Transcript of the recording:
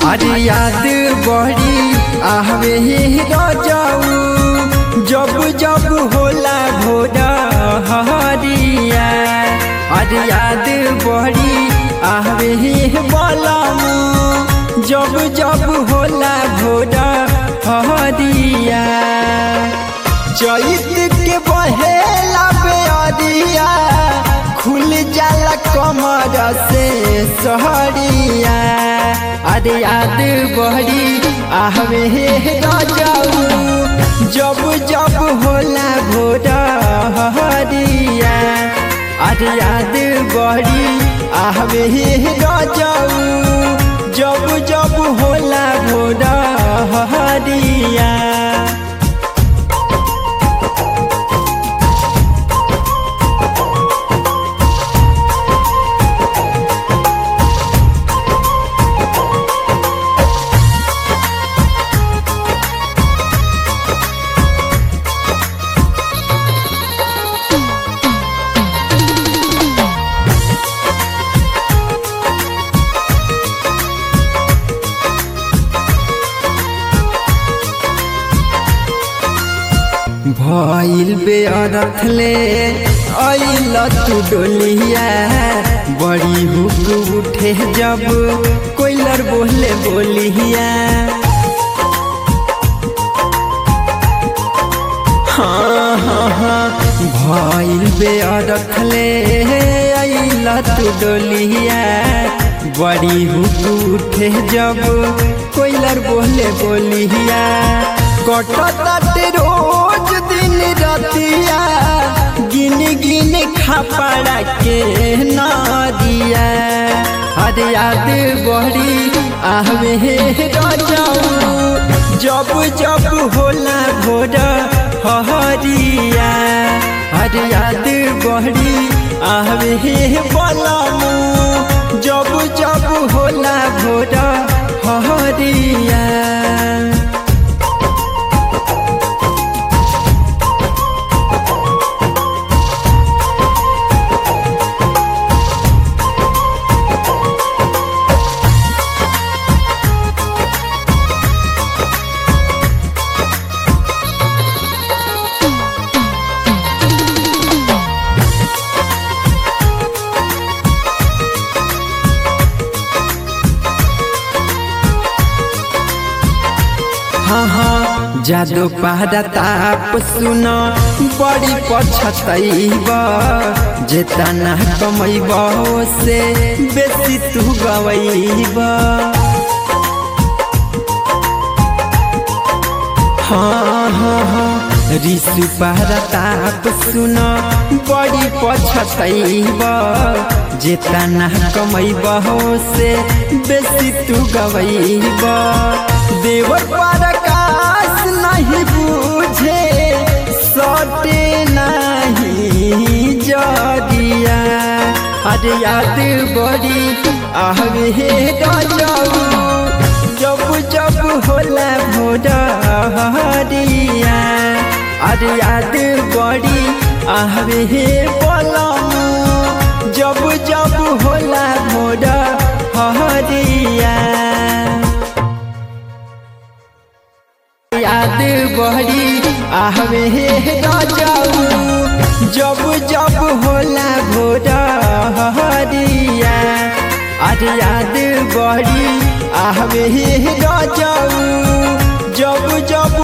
अरे याद बड़ी आहवे जाऊ जब जब होला भोरा हरिया अरे याद बड़ी आहवे बलमू जब जब होला भोरा हरिया चैत के बहेला बेअरिया खुल जाला कमर से सहरिया अरे याद बहरी आहवे जाऊ जब जब होला भोरा हरिया अरे याद बहरी आहवे जाऊ जब जब होला भोरा हरिया भइल बेअरथ ले अइल तू डोलिया बड़ी हुक उठे जब कोइलर बोले बोलिया हाँ हाँ हाँ भइल बेअरथ ले अइल तू डोलिया बड़ी हुक उठे जब कोइलर बोले बोलिया कटताटे रोज दिन रतिया गिन गिन खापड़ा के नदिया अरे याद बड़ी आहवे जाऊ जब जब होला भोर हरिया अरे याद बड़ी आहवे बलमू जब जब होला भोर हरिया हाँ हाँ जादो पहरा ताप सुन बड़ी पछतैब जेतना कमैब से बेसी तू गवैब हाँ हाँ हाँ ऋषि पहरा ताप सुन बड़ी पछतैब जेतना कमैब से बेसी तू गवैब देवर प्रकाश नहीं बुझे सटे नहीं जदिया अरे याद बड़ी आहवे जाऊ जब जब होला भोरा हरिया अरे याद बड़ी आहवे बलमू जब जब होला भोरा हरिया याद बहरी आहवे जाऊ जब जब होला भोरा हरिया अरे याद बहरी आहवे जाऊ जब जब